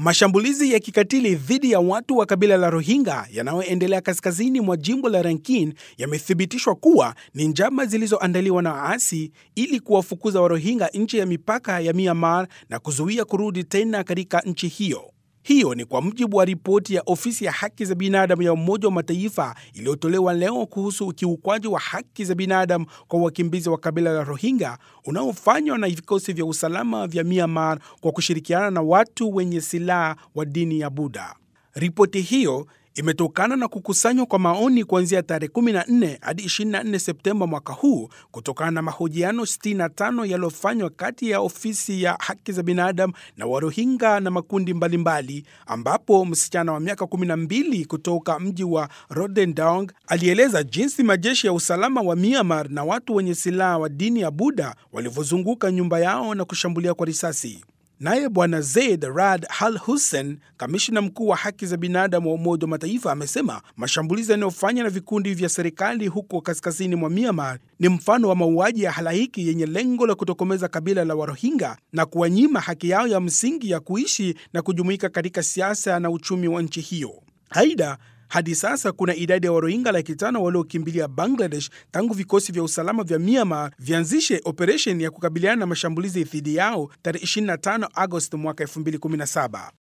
Mashambulizi ya kikatili dhidi ya watu wa kabila la Rohingya yanayoendelea kaskazini mwa jimbo la Rakhine yamethibitishwa kuwa ni njama zilizoandaliwa na waasi ili kuwafukuza Warohingya nje ya mipaka ya Myanmar na kuzuia kurudi tena katika nchi hiyo. Hiyo ni kwa mujibu wa ripoti ya ofisi ya haki za binadamu ya Umoja wa Mataifa iliyotolewa leo kuhusu ukiukwaji wa haki za binadamu kwa wakimbizi wa kabila la Rohingya unaofanywa na vikosi vya usalama vya Myanmar kwa kushirikiana na watu wenye silaha wa dini ya Buddha. Ripoti hiyo imetokana na kukusanywa kwa maoni kuanzia tarehe 14 hadi 24 Septemba mwaka huu kutokana na mahojiano 65 yaliyofanywa kati ya ofisi ya haki za binadamu na Warohingya na makundi mbalimbali mbali, ambapo msichana wa miaka 12 kutoka mji wa Rodendong alieleza jinsi majeshi ya usalama wa Myanmar na watu wenye silaha wa dini ya Buddha walivyozunguka nyumba yao na kushambulia kwa risasi. Naye Bwana Zaid Rad Al Hussein, kamishna mkuu wa haki za binadamu wa Umoja wa Mataifa, amesema mashambulizi yanayofanywa na vikundi vya serikali huko kaskazini mwa Myanmar ni mfano wa mauaji ya halaiki yenye lengo la kutokomeza kabila la Warohingya na kuwanyima haki yao ya msingi ya kuishi na kujumuika katika siasa na uchumi wa nchi hiyo. Aidha, hadi sasa kuna idadi ya Warohingya laki tano waliokimbilia Bangladesh tangu vikosi vya usalama vya Myanmar vianzishe operesheni ya kukabiliana na mashambulizi dhidi yao tarehe 25 Agosti mwaka 2017.